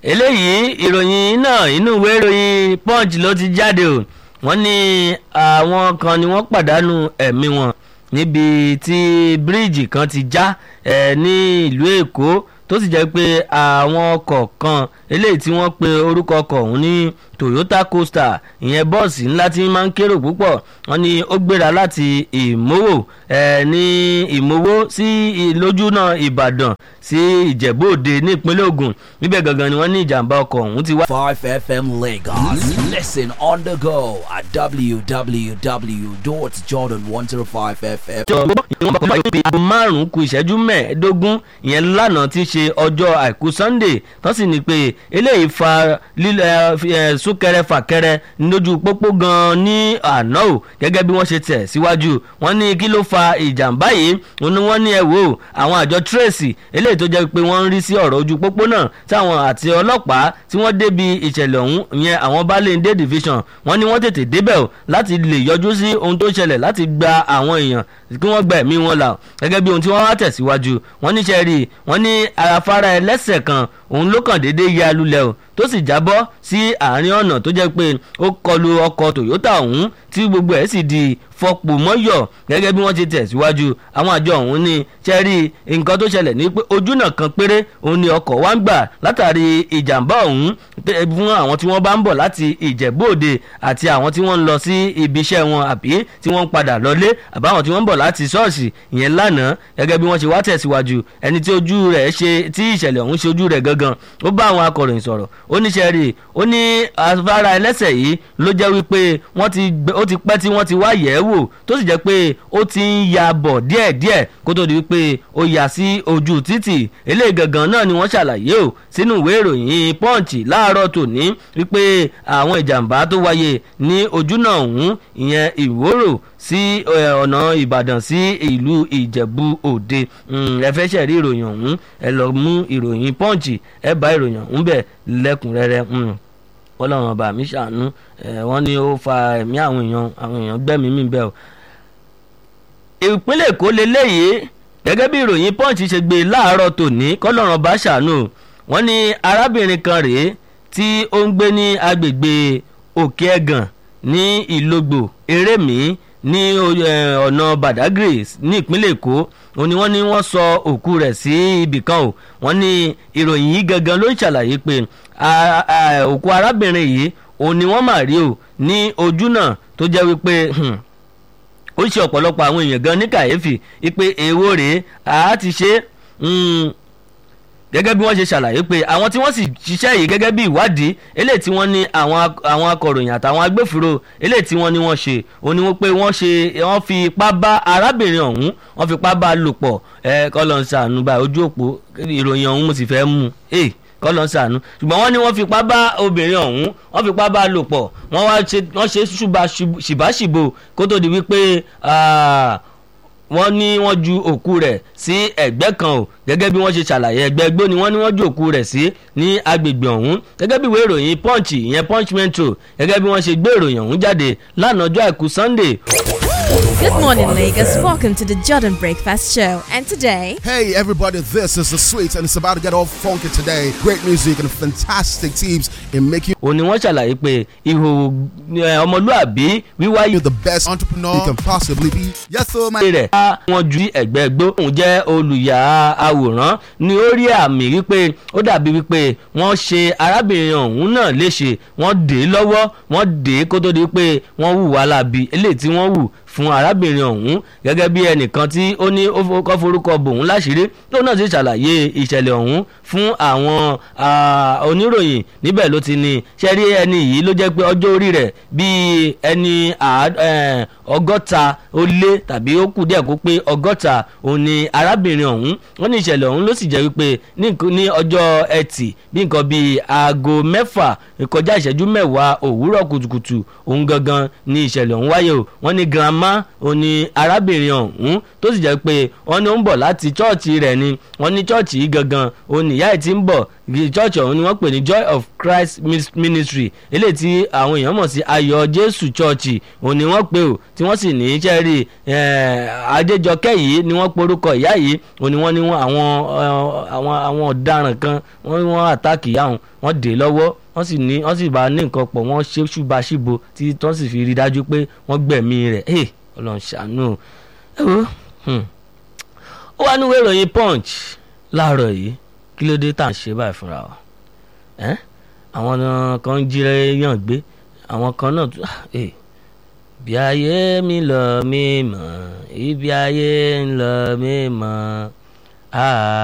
eléyìí ìròyìn náà inú ìwé ìròyìn punch ló ti jáde o wọ́n ní àwọn kan ni wọ́n pàdánù ẹ̀mí wọn níbi tí bíríìjì kan ti já ẹ̀ ní ìlú èkó tó sì jẹ́ pé àwọn ọkọ̀ kan eléyìí tí wọ́n pe orúkọ ọkọ̀ ọ̀hún ní toyota coaster ìyẹn bọ́ọ̀sì ńlá tí máa ń kérò púpọ̀ wọ́n ní ó gbéra láti ìmówò ẹ̀ ní ìmówò sí lójúnà ìbàdàn sí ìjẹ̀bú òde ní ìpínlẹ̀ ògùn níbẹ̀ gangan ni wọ́n ní ìjàmbá ọkọ̀ ọ̀hún ti wá. 5FM Lagos. Listen on the go at www.jordan105fm. ìwọ̀n bàbá yóò fi aago márùn-ún ku ìṣẹ́jú mẹ́ẹ̀ẹ́dógún ìyẹn lánàá tí í ṣe ọjọ́ àìkú sunday tó sì ní pé eléyìí fa lílẹ̀ súnkẹrẹ fàkẹrẹ lójú pópó gan-an ní àná o gẹ́gẹ́ bí wọ́n ṣe tẹ̀ síwájú wọ́n ní kí ló fa ìjàmbá yìí òun ni wọ́n ní ẹ wò ó àwọn àjọ tracy eléyìí tó jẹ́ pé wọ́n ń rí sí ọ̀rọ̀ ojú pópó náà táwọn àti ọlọ́pàá tí wọ́n débi ìṣẹ̀lẹ̀ ọ̀hún ìyẹn àwọn balẹ̀ division wọ́n ní wọ́n tètè débẹ̀ o láti lè yọjú sí ohun tó ṣẹlẹ̀ láti gba àwọn èèyàn kí wọ́n gba ẹ̀mí wọn là gẹ́gẹ́ bí ohun tí wọ́n wá tẹ̀síwájú wọ́n níṣẹ́ rí i wọ́n ní afárá ẹlẹ́sẹ̀ kan òun ló kàn déédéé ya lulẹ̀ o tó sì jábọ́ sí àárín ọ̀nà tó jẹ́ pé ó kọlu ọkọ̀ toyota ọ̀hún tí gbogbo ẹ̀ sì di fọpò mọ́yọ̀ gẹ́gẹ́ bí wọ́n ti tẹ̀síwájú àwọn àjọ ọ̀hún ní chẹ́rí nǹkan tó ṣẹlẹ̀ ní pé ojúnà kan péré òun ni ọkọ̀ wá ń gbà látàrí ìjàmbá ọ̀hún fún àwọn tí wọ́n bá ń bọ̀ láti ìjẹ̀bú òde àti àwọn tí wọ́n ń lọ sí ibi iṣẹ́ wọn àbí tí wọ́n ń padà lọlé àbáwọn tí wọ́n ń bọ̀ láti ṣọ́ọ̀ṣì ìyẹn lánàá gẹ́gẹ́ bí wọ́n ṣe wá tẹ̀síwájú ẹni tí ojú rẹ̀ ṣe tí ìṣẹ̀lẹ̀ ọ̀hún ṣe ojú rẹ̀ gangan ó bá àwọn akọ̀ròyìn sọ̀rọ̀ ó ní ṣẹ́rí ó ní afárá ẹlẹ́sẹ̀ yìí ló jẹ́ wípé wọ́n ti ó ti pẹ́ tí wọ́n ti wá yẹ̀ ẹ́ wò tó sì jẹ́ pé ó ti ń ya bọ̀ díẹ̀díẹ̀ kó tó di wípé ó yà sí ojú títì eléyìí gangan náà ni wọ́n ṣàlàyé o sínú ìwé ìròyìn punch láàárọ̀ tòní wípé àwọn ìjàmbá tó wáyé ní ojúnà ọ̀hún ìyẹn ìwòrò sí ọ̀nà ìbàdàn sí ìlú ìjẹ̀bú òde ẹ fẹ́ ṣẹ̀rí ìròyìn ọ̀hún ẹ lọ mú ìròyìn punch ẹ bá ìròyìn ọ̀hún bẹ̀ lẹ́kùnrẹ́rẹ́ ọlọ́run ọba mi ṣàánú wọ́n ní ó fa ẹ̀mí àwọn èèyàn àwọn èèyàn gbẹ́mí mi bẹ́ẹ̀ o. ìpínlẹ̀ èkó leléyìí gẹ́gẹ́ bí ìròyìn punch ṣe gbé láàárọ̀ tòní kọ́lọ́run ọba ṣàánú wọ́n ní arábìnrin kan rèé tí ó ń gbé ní agbègbè òkè ẹ̀gàn ní ìlógbò erémi ní ọ̀nà badagry ní ìpínlẹ̀ èkó òun ni wọ́n ní wọ́n sọ òkú rẹ̀ sí ibì kan o wọ́n ní ìròyìn yìí gangan ló ń ṣàlàyé pé òkú arábìnrin yìí òun ni wọ́n mà rí o ní ojú náà tó jẹ́ wípé ó ṣe ọ̀pọ̀lọpọ̀ àwọn èèyàn gan ní kàyéfì wípé èèwọ̀ rèé àá ti ṣe gẹ́gẹ́ bí wọ́n ṣe ṣàlàyé pé àwọn tí wọ́n sì ṣiṣẹ́ yìí gẹ́gẹ́ bí ìwádìí eléyìí tí wọ́n ní àwọn akọ̀ròyìn àtàwọn agbófinró eléyìí tí wọ́n ní wọ́n ṣe òní wọ́n pé wọ́n ṣe wọ́n fi ipá bá arábìnrin ọ̀hún wọ́n fi ipá bá a lò pọ̀ ẹ kọ́ lọ́n ṣàánú bá ojú òpó ìròyìn ọ̀hún mo sì fẹ́ mú un kọ́ lọ́n ṣàánú ṣùgbọ́n wọ́n ní wọ́n fipá bá obìnrin ọ̀hún wọ́n fipá bá a lò pọ̀ wọ́n wá ṣe wọ́n ṣe ṣìbáṣìbò kó tó di wípé wọ́n ní wọ́n ju òkú rẹ̀ sí ẹ̀gbẹ́ kan o gẹ́gẹ́ bí wọ́n ṣe ṣàlàyé ẹgbẹ́ gbó ni wọ́n ní wọ́n ju òkú rẹ̀ sí ní agbègbè ọ̀hún gẹ́gẹ́ bí ìwé ìròyìn punch ìyẹn punch metro gẹ́gẹ́ bí wọ́n ṣe gbé ìròyìn ọ̀hún jáde lánàá ọjọ́ àìkú sunday Good morning, Lagos. Welcome to the Jordan Breakfast Show. And today, Hey everybody, this is the sweet and it's about to get all funky today. Great music and fantastic teams in making òun ni wọ́n ṣàlàyé pé ihò ẹ, ọmọlúàbí wíwáyé you the best entrepreneur you can possibly be. Yes, so my rẹ̀ bá wọn ju ẹ̀gbẹ́ gbó òun jẹ́ olùyà àwòrán ni ó rí àmì wípé ó dàbí wípé wọ́n ṣe arábìnrin ọ̀hún náà léṣe wọ́n dè é lọ́wọ́ wọ́n dè é kó tó di pé wọ́n hù wá láabi eléyìí tí wọ́n hù fún arábìnrin ọ̀hún gẹ́gẹ́ bí ẹnìkan tí ó ní ó kọ́ forúkọ bòun láṣìírí tó náà ti ṣàlàyé ìṣẹ̀lẹ̀ ọ̀hún fún àwọn ah, oníròyìn níbẹ̀ ló ti ní ṣẹ́rí ẹni yìí ló jẹ́ pé ọjọ́ orí rẹ̀ bíi ẹni àá- eh, ọgọ́ta ó lé tàbí ó kù díẹ̀ kó pé ọgọ́ta òun ni arábìnrin ọ̀hún wọ́n ní ìṣẹ̀lẹ̀ ọ̀hún ló sì jẹ́ wípé ní nǹkan- ní ọjọ́ ẹtì bí nǹkan bíi aago mẹ́fà kọjá ìṣẹ́jú mẹ́wàá òwúrọ̀ kùtùkùtù òun gangan ni ìṣẹ̀lẹ̀ ọ̀hún wáyé o wọ́n ní grandma grandma ó ní arábìnrin ọ̀hún tó sì jẹ́ pé wọ́n ní ó ń bọ̀ láti chọ́ọ̀chì rẹ̀ ni wọ́n ní chọ́ọ̀chì yìí gangan ó ní ìyá ẹ̀ tí ń bọ̀ chọ́ọ̀chì ọ̀hún ni wọ́n pè ní joy of christ ministry eléyìí tí àwọn èèyàn mọ̀ sí ayọ̀ jésù chọ́ọ̀chì òun ni wọ́n pè ó tí wọ́n sì ní sẹ́rí adéjọkẹ́ yìí ni wọ́n porúkọ ìyá yìí òun ni wọ́n ní àwọn àwọn àwọn ọ̀daràn kan wọ́n wọ́n àtàkì ìyá òun wọ́n dè lọ́wọ́ wọ́n sì ní wọ́n sì bá ní nǹkan pọ̀ wọ́n ṣe ṣùbàṣìbò tí wọ́n sì fi rí dájú pé wọ́n gbẹ̀mí rẹ̀ ẹ̀ ọlọ́run ṣàánú ẹ wo ó wá níwèé ìròyìn punch láàárọ̀ yìí kí ló dé tá à ń ṣe báyìí fúnra wa àwọn kan ń jí yàn gbé àwọn kan náà bí ayé mi lọ mí mọ̀ ibi ayé ń lọ mí mọ̀